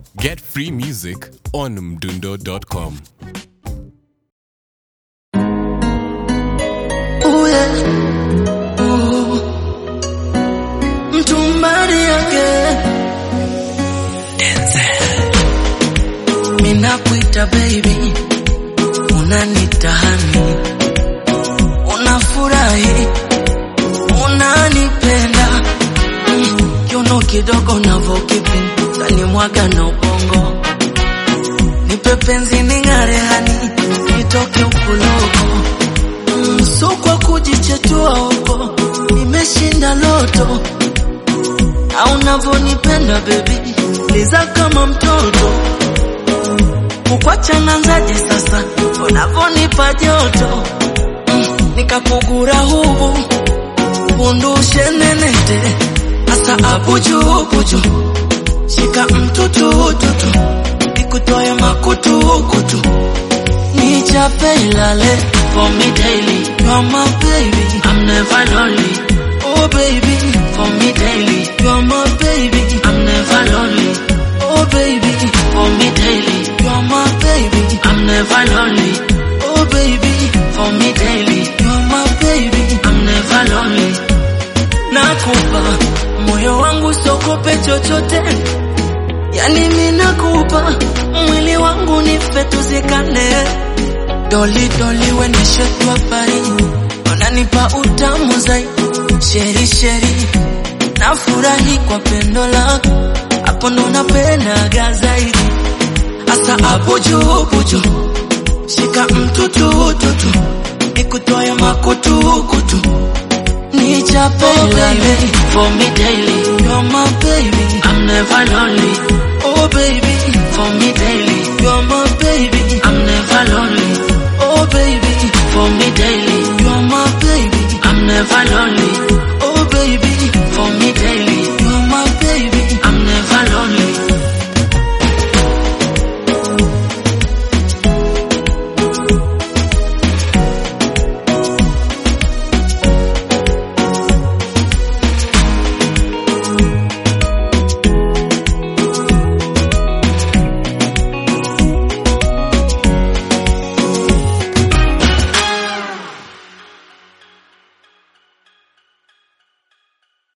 Get free music on mdundo.com. Ooh, yeah. Ooh. Mtumbari yake Minakuita baby Unanita honey Unafurahi Unanipenda Mm, Kiuno kidogo navokipin Tani mwaga na ubongo Nipe penzi ning'are hani Nitoke ukuloko Mm, so kwa kujichetua huko nimeshinda loto au unavyonipenda bebi liza kama mtoto kukwacha nanzaje sasa unavyonipa joto mm, nikakugura hubu undushe nenete asa abujubuju shika mtutututu ikutoe makutukutu nichape ilale for me daily. You're my baby, I'm never lonely. Oh baby, for me daily. You're my baby, I'm never lonely. Oh baby, for me daily. You're my baby, I'm never lonely. Oh baby, for me daily. You're my baby, I'm never lonely. Nakupa moyo wangu sokope chochote, yani mimi nakupa mwili wangu nife tuzikane Doli doli wendeshe kwa pari Unanipa utamu zaidi Sheri sheri Nafurahi kwa pendo lako Hapo ndo napendaga zaidi Asa hapo juu buju Shika mtutututu Nikutoe makutukutu Nichape oh, baby For me daily You're my baby I'm never lonely Oh baby For me daily You're my baby I'm never lonely Oh baby, for me daily, you're my baby. I'm never lonely.